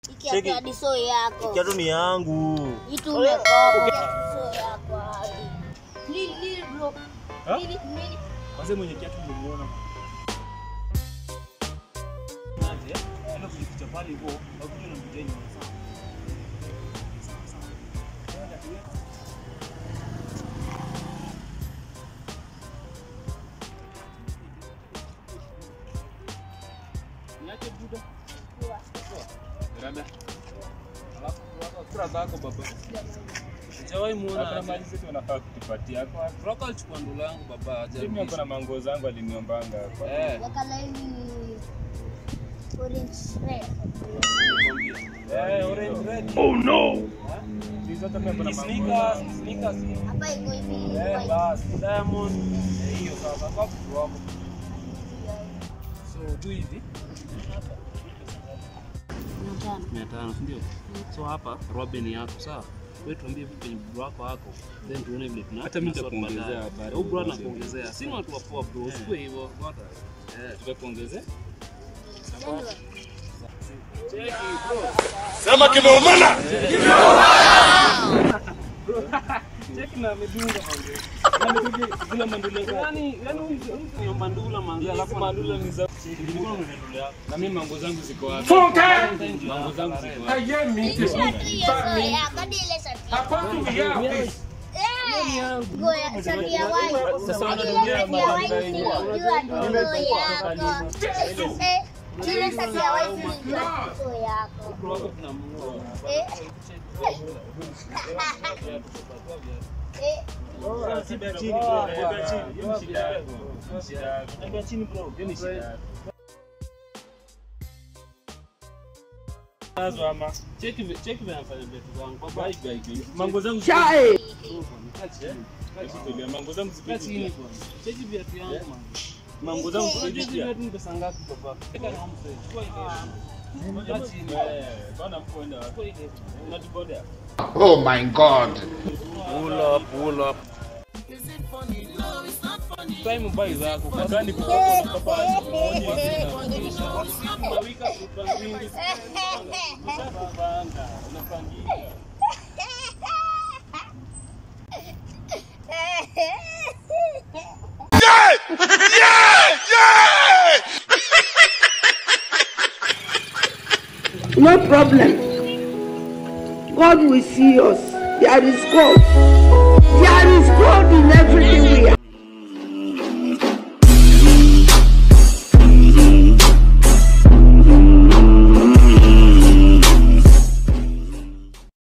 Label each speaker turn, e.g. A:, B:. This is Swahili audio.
A: Cheki.
B: Ikiatia diso yako.
A: Kiatu ni yangu.
B: Itu umekopa. Diso yako hadi. Lili, lili bro.
C: Ha?
B: Lili, lili.
C: Wazee mwenye kiatu nimemuona. Naje, enda kujificha pale hivyo, wakuja na mteni sawa. Sawa, sawa. Enda tuwe- Niache buda. Rada. Alafu wako kura zako baba. Sijawahi muona.
D: Hakuna mali zetu wanafaa kutupatia kwa
C: Roka alichukua ndula yangu baba
D: mimi niko na
C: hajarudisha.
D: manguo zangu aliniombanga. Kwa-
C: Eh.
B: Ya kala hii orange red.
C: Eh, orange red.
D: Hizi zote mimi niko na
C: Ni
D: manguo
C: sneakers,
D: zangu.
C: sneakers.
B: Hapa iko hivi.
C: Eh,
B: white.
C: basi diamond. Eh, hiyo sasa kwa mtu wako. So tu hivi. mia tano si ndio? So hapa Robin ni yako sawa? Wewe tuambie vipi kwenye bro wako wako, then tuone vile tuna
D: Hata mimi
C: tuna sort
D: nitakuongezea
C: baadaye.
D: habari
C: Huyu bro
D: hizo
C: anakuongezea. Si ni watu wa poa bro, usikue hivyo. Bota. Eh,
D: Tutakuongezea?
C: cheki bro.
E: Sema kimeumana.
C: Cheki na amedunga manze. Amedunga zile mandula zake. Yaani yaani huyu huyu ni mandula manze, alafu mandula ni za nilikuwa na mandula yako.
D: Na mimi manguo zangu ziko wapi?
E: Funke.
D: Manguo zangu ziko wapi?
B: Hii shati hiyo so yako. Hadi ile shati. Eh, nguo ya- shati ya white.
D: Sasa
B: Hadi ile
D: wanatumia
B: shati ya white
D: manguo
B: nilijua diso yako. Eh, ile shati ya white nilijua diso yako.
C: Bro wako tunamnunua.
B: Eh. Eh,
C: Sibia chini bro, sibia chini.
D: Hiyo ni shida yako. Hiyo ni shida yako.
C: Sibia chini bro.
D: Hiyo ni shida yako. Nazo ama
C: Cheki vi- cheki vile anafanya vitu zangu. Baba
D: Bye, guy, guy.
C: mango zangu
F: Chai!
D: Hebu tulia, manguo zangu ziko
C: Kaa chini
D: hivi.
C: bwana. Cheki viatu yangu man.
D: Manguo zangu ziko
C: Cheki
D: hivi.
C: viatu ni pesa ngapi baba? Eka na mse. Chukua ile. Kaa chini.
D: Eh, bwana mkuu enda wapi?
C: Chukua ile.
D: Unatubodea?
E: Oh my God.
A: Pull up, pull up.
C: Time buy zako. Kwa
D: Gani kukopa unakopa aje kumoja hivi na-
C: unawika kupa wingi.
D: Unapanga, unapangia.
F: No problem. God will see us. There is God. There is God in everything.